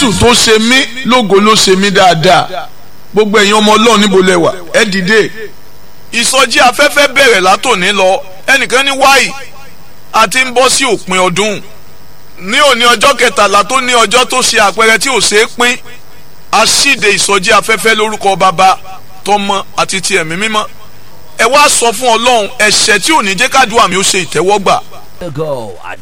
jésù tó ṣe mí lógo ló ṣe mí dáadáa gbogbo ẹ̀yin ọmọ ọlọ́run níbo lẹ wà ẹ dìde. ìsọjí afẹ́fẹ́ bẹ̀rẹ̀ látòní lọ ẹnìkan ní wáyì àti ń bọ́ sí òpin ọdún ní òní ọjọ́ kẹtàlá tó ní ọjọ́ tó ṣe àpẹẹrẹ tí ò ṣe é pín aṣíde ìsọjí afẹ́fẹ́ lórúkọ bàbá tọmọ àti ti ẹ̀mí mímọ́ ẹ wá sọ fún ọlọ́run ẹ̀ṣẹ̀ tí ò ní jẹ́ kádùá mi ó ṣe ìtẹ́wọ́gbà Go at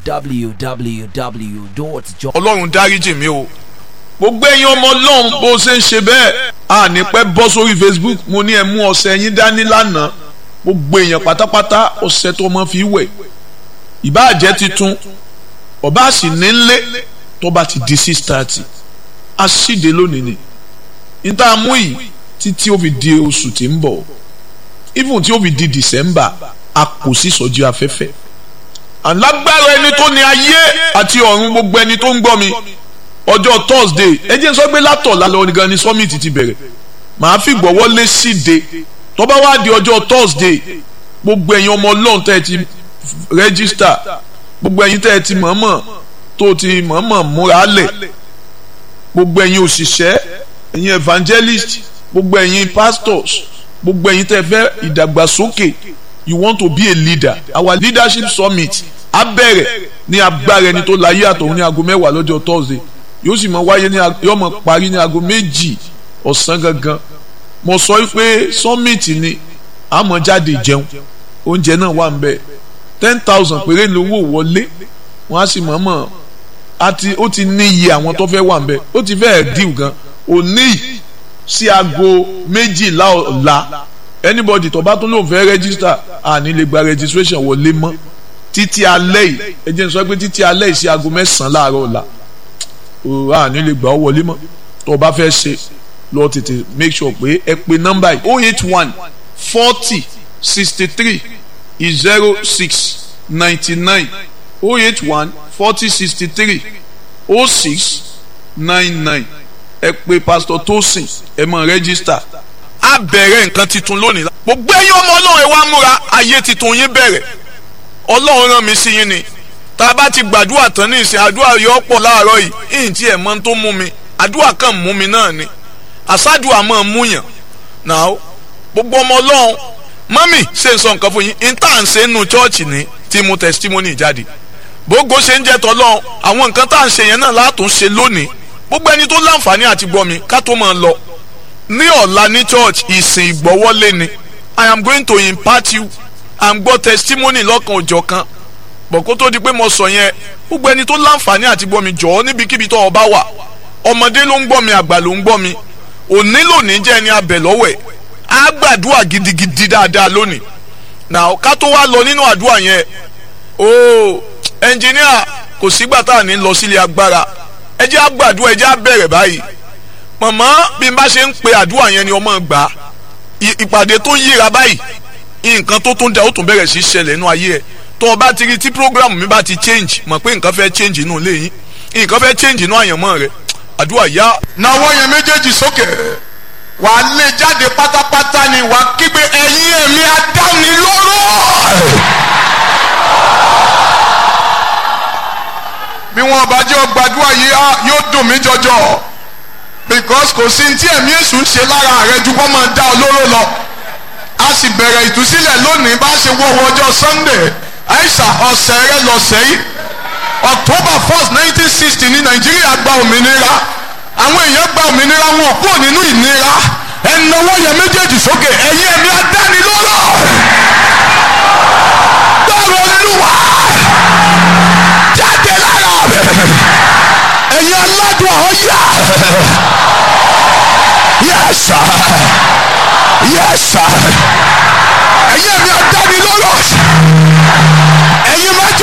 www.jo. ọlọ́run dáríjì mi o gbogbo ẹ̀yin ọmọ ọlọ́run bó ṣe ń ṣe bẹ́ẹ̀ a ní pẹ́ bọ́ sórí Facebook mo ní ẹ mú ọṣẹ yín dání lánàá gbogbo èèyàn pátápátá ọṣẹ tó mọ́ fi wẹ̀ ìbáàjẹ́ titun ọba sì nílé tó bá ti di six thirty a ṣíde lónìí ni níta mú yìí títí ó fi di oṣù tí ń bọ̀ even tí ó fi di December a kò sí sọ́jú afẹ́fẹ́ alágbára ẹni tó ní ayé àti ọ̀run gbogbo ẹni tó ń gbọ́ mi ọjọ́ Thursday ẹ jẹ́ n sọ pé látọ̀ lálẹ́ gan ni summit ti bẹ̀rẹ̀ màá fi gbọ́wọ́ lé síde tó bá wá di ọjọ́ Thursday gbogbo ẹ̀yin ọmọ ọlọ́run tẹ́ ẹ ti register gbogbo ẹ̀yin tẹ́ ẹ ti mọ̀ọ́mọ̀ tó ti mọ̀ọ́mọ̀ múra lẹ̀ gbogbo ẹ̀yin òṣìṣẹ́ ẹ̀yin evangelist gbogbo ẹ̀yin pastors gbogbo ẹ̀yin tẹ́ ẹ fẹ́ ìdàgbàsókè you want to be a leader our leadership summit á bẹ̀rẹ̀ ní agbára ẹni tó láyé àtọ̀hún ní aago mẹ́wàá lọ́jọ́ Thursday yóò sì máa wáyé ní yóò máa parí ní aago méjì ọ̀sán gangan mo sọ pé summit ni a máa jáde jẹun oúnjẹ náà wà ń bẹ ten thousand péré lówó wọlé wọn á sì mọ̀ọ́mọ̀ àti ó ti ní iye àwọn tó fẹ́ wà ń bẹ ó ti fẹ́ẹ̀ díù gan òní sí aago méjìlá ọ̀la anybody tó bá tún lóun fẹ́ register àní lè gba registration wọlé mọ́ títí alẹ́ yìí ẹ jẹ́ n sọ pé títí alẹ́ yìí sí aago mẹ́sàn-án láàárọ̀ ọ̀la òwúrọ̀ àní lè gbà ọ́ wọlé mọ́ tó o bá fẹ́ ṣe lọ tètè make sure pé ẹ pe nọ́mbà yìí oh eight one forty sixty three zero six ninety nine oh eight one forty sixty three oh six nine nine ẹ pe pastor Tosin ẹ máa register á bẹ̀rẹ̀ nǹkan titun lónìí gbogbo ẹ̀yin ọmọ ọlọ́run ẹ wá múra ayé titun yín bẹ̀rẹ̀ ọlọ́run rán mi sí yín ni tá a bá ti gbàdúrà tán ní ìsìn àdúrà yọ pọ̀ láàárọ̀ yìí ìyìn tí ẹ̀ mọ́ tó mú mi àdúrà kan mú mi náà ni àsádùà máa mú yàn náà gbogbo ọmọ ọlọ́run mọ́mì ṣe ń sọ nǹkan fún yín ìta ń ṣe nínú chọ́ọ̀chì ní tí mo testimony jáde gbogbo ṣe ń jẹ́ tọ́lọ́run àwọn nǹkan tá à ń ṣe yẹn náà látún ṣe lónìí gbogbo ẹni tó láǹfààní àti gbọ́ mi ká tó máa lọ ní ọ̀la ní church ìsìn ìgbọ́wọ́lé ni i am going to impart you and gbọ́ testimony lọ́kan òjọ̀ kan bọ̀ kó tó di pé mo sọ yẹn gbogbo ẹni tó láǹfààní àti gbọ́ mi jọ̀ọ́ níbikíbi tó o bá wà ọmọdé ló ń gbọ́ mi àgbà ló ń gbọ́ mi òní lónìí jẹ́ ẹni abẹ lọ́wọ́ ẹ̀ á gbàdúrà gidigidi dáadáa lónìí now ká tó wá lọ nínú àdúrà yẹn ooo ẹnjìníà kò sígbà tá à ní lọ sílé agbára ẹ jẹ́ á gbàdúrà ẹ jẹ́ á bẹ̀rẹ̀ báyìí mọ̀mọ́ bí n bá ṣe ń pe àdúrà yẹn ni ọmọ gbà ìpàdé tó yíra báyìí nǹkan tó tún da ó tún bẹ̀rẹ̀ sí í ṣẹlẹ̀ nínú ayé ẹ̀ tó o bá ti rí tí program mi bá ti change mọ̀ pé nǹkan fẹ́ change inú ilé yín nǹkan fẹ́ change inú àyànmọ́ rẹ àdúrà yá. nawọ́ yẹn méjèèjì sókè wàá lé jáde pátápátá ni wàá kígbe ẹ̀yin ẹ̀mí adánilóró. bí wọn bá jẹ́ ọgbàdúrà yìí yóò dùn mí jọjọ because kò sí tí ẹ̀mí èṣù ń ṣe lára rẹ ju kó máa dá olóró lọ a sì bẹ̀rẹ̀ ìtúsílẹ̀ lónìí bá ṣe wọ́wọ́ ọjọ́ Sunday àìsà ọ̀sẹ̀ rẹ lọ́sẹ̀ yìí October first nineteen sixty ní Nàìjíríà gba òmìnira àwọn èèyàn gba òmìnira wọn kúrò nínú ìnira ẹnáwó yẹn méjèèjì sókè ẹ̀yin ẹ̀mí adánilóró gbọ́rọ̀ olúwa jáde lára ẹ̀yin aládùn ọ̀yà yes sir yes sir ẹ̀yin ẹ̀mí adánilóró ẹ̀yin májẹ̀.